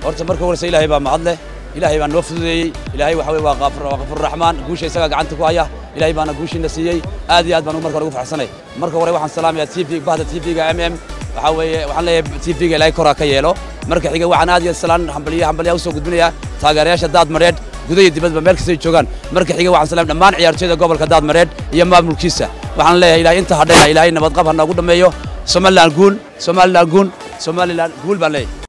horta marka horeysa ilaahay baa mahad leh ilaahay baa noo fududeeyey ilaahay waxa weye waa qafuurraxmaan guusha isagaa gacanta ku haya ilaahay baana guushiina siiyey aad iyo aad baan marka hore ugu farxsanay marka hore waxaan salaamayaa tv bahda tvga m m waxaa weeye waxaan leeyahay tvga ilaahay koraa ka yeelo marka xiga waxaan aad iyo salaan hambaliya hambaliya usoo gudbinayaa taageerayaasha daad madheedh guda iyo dibadba meel kastay joogaan marka xiga waxaan salaam dhammaan ciyaartooyda gobolka daad madheedh iyo maamulkiisa waxaan leeyahay ilaahay inta hadhayna ilaahay nabadqab ha noogu dhammeeyo somaliland guul somaliland guul somaliland guul baan leeyahay